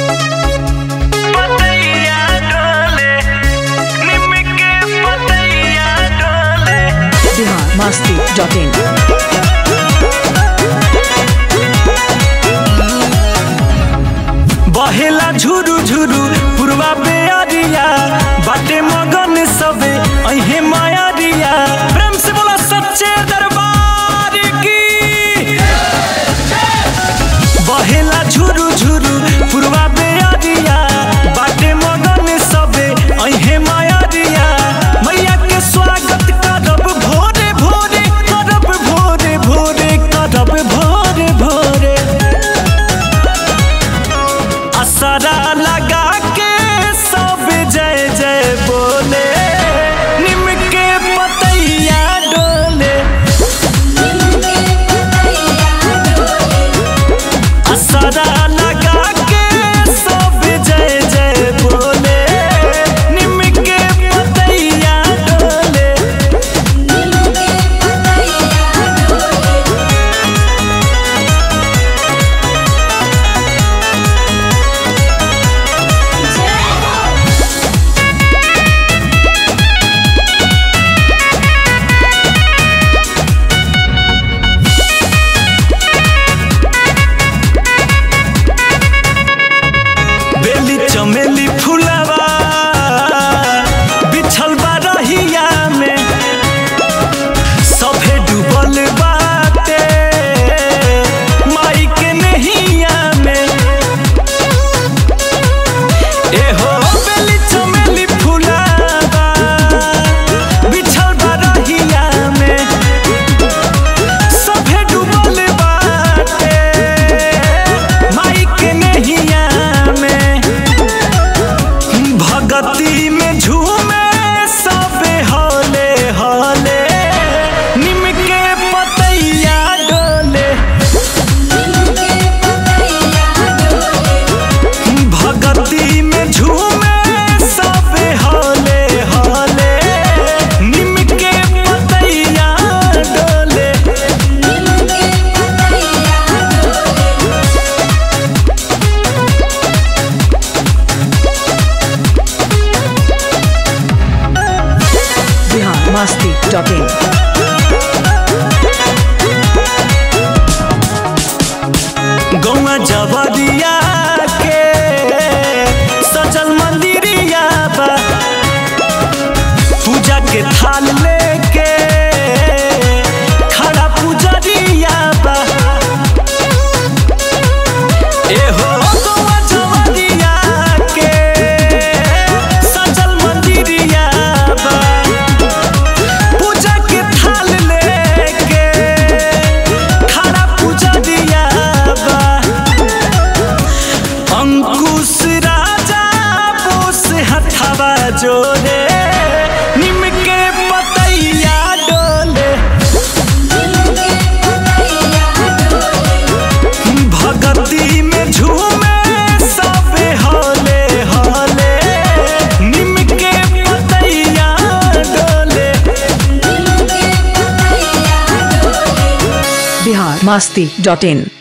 पतैया डोले निम के पतैया डोले बिहार मस्ती डॉट इन बहेला झुरु झुरु पुरवा बेअरिया बाटे मगन सबे अहे मायारिया प्रेम से बोला सच्चे दरबार की बहेला झुरु झुरु पुरवा बेअरिया बाटे मगन सबे अहे मायारिया मैया के स्वागत करब भोरे भोरे करब भोरे भोरे करब भोरे भोरे असरा लगा के सब जय जय बोले निम के पतैया डोले असरा लगा के सब जय जय बोले निम के पतैया डोले बेली चमेली फुलवा बिछल बा रहिया में सभे डूबल बाटे माई के नहिया में एहो बेली चमेली फुलवा बिछल बा रहिया में सभे डूबल बाटे माई के नहिया में भगती में झूमे सबे हले हले निम के पतैया डोले भगती में झूमे सबे हले हले निम के पतैया डोले बिहार मस्ती डॉट इन गौआ जबरिया के सजल मंदिरिया बा पूजा के थाल लेके खड़ा पुजरिया बा एहो गौआ जबरिया के सजल मंदिरिया बा पूजा के थाल लेके खड़ा पुजरिया बा अंकुश राजा बोस हथवा जोड़े निम के पतैया डोले भगती में झूमे सबे हले हले निम के पतैया डोले बिहार मस्ती डॉट इन